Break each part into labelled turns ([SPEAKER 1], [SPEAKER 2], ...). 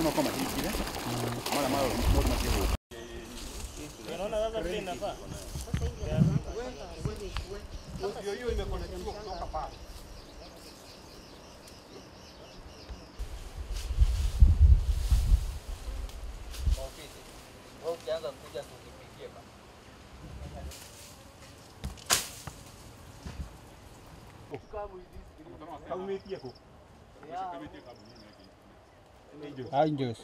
[SPEAKER 1] no koma hikire mara mara moto matiho kaumitie ku
[SPEAKER 2] Angels.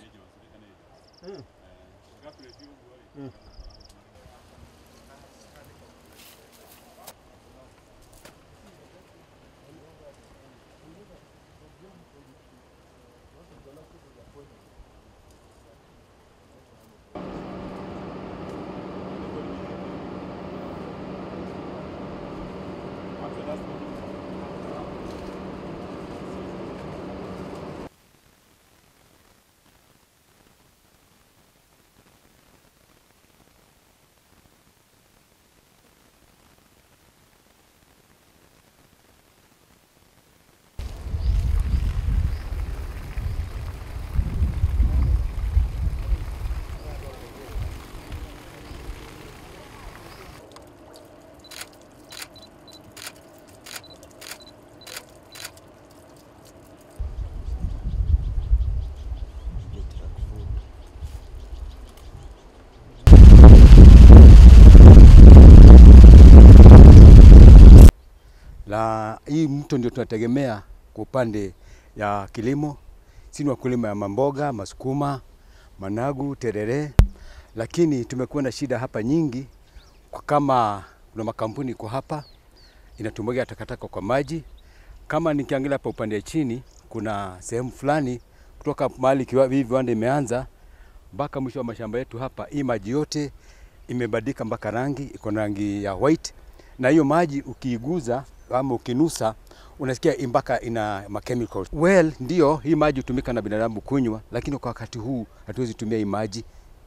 [SPEAKER 3] na hii mto ndio tunategemea kwa upande ya kilimo. Sisi ni wakulima ya mamboga, masukuma, managu, terere, lakini tumekuwa na shida hapa nyingi, kwa kama kuna makampuni iko hapa inatumwagia takataka kwa maji. Kama nikiangalia hapa upande ya chini, kuna sehemu fulani kutoka mahali kiwa- hii viwanda imeanza mpaka mwisho wa mashamba yetu hapa, hii maji yote imebadilika mpaka rangi, iko na rangi ya white, na hiyo maji ukiiguza ama ukinusa unasikia mpaka ina ma chemicals. Well, ndio hii maji hutumika na binadamu kunywa, lakini kwa wakati huu hatuwezi tumia hii maji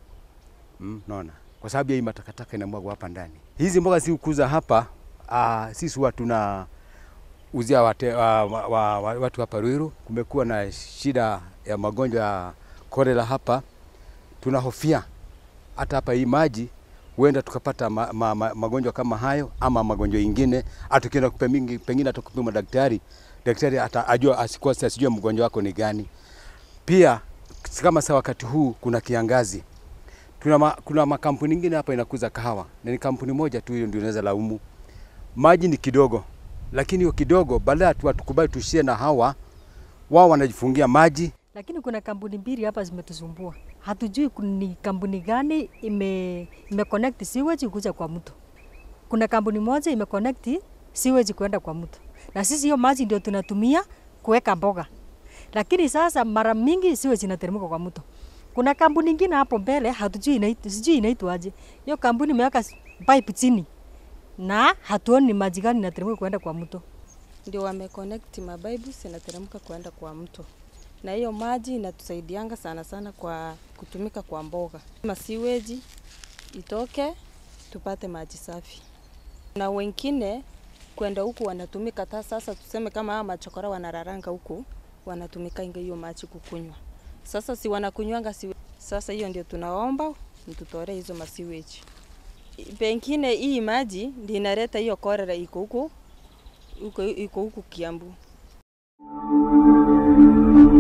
[SPEAKER 3] mm, naona kwa sababu ya hii matakataka inamwagwa hapa ndani. Hizi mboga si kukuza hapa, uh, sisi huwa tuna uzia wate, wa, wa, wa, wa, watu hapa Ruiru. Kumekuwa na shida ya magonjwa ya kolera hapa, tunahofia hata hapa hii maji huenda tukapata ma, ma, ma, magonjwa kama hayo ama magonjwa ingine. Hata ukienda kupe- pengine hata kupima daktari, daktari hata ajua asikose asijue mgonjwa wako ni gani. Pia si kama saa wakati huu kuna kiangazi, tuna ma, kuna makampuni ingine hapa inakuza kahawa na ni kampuni moja tu hiyo ndio inaweza laumu. Maji ni kidogo, lakini hiyo kidogo badala tu tukubali tushie na hawa, wao wanajifungia maji
[SPEAKER 4] lakini kuna kampuni mbili hapa zimetusumbua. Hatujui kun- ni kampuni gani ime, ime connect sewage kuja kwa mto. Kuna kampuni moja ime connect sewage kwenda kwa mto, na sisi hiyo maji ndio tunatumia kuweka mboga, lakini sasa mara mingi sewage inateremka kwa mto. Kuna kampuni nyingine hapo mbele hatujui inaitwa, sijui inaitwaje. Hiyo kampuni imeweka s- pipe chini na hatuoni ni maji gani inateremka kwenda kwa mto.
[SPEAKER 5] ndio wameconnect mabibu zinateremka kwenda kwa mto, na hiyo maji inatusaidianga sana sana kwa kutumika kwa mboga. Masiweji itoke tupate maji safi, na wengine kwenda huku wanatumika ta sasa, tuseme kama hawa machokora wanararanga huku wanatumika inga hiyo maji kukunywa. Sasa si wanakunywanga si sasa, hiyo ndio tunaomba mtutore hizo masiweji. Pengine hii maji ndio inaleta hiyo korera iko huku huko iko huku Kiambu.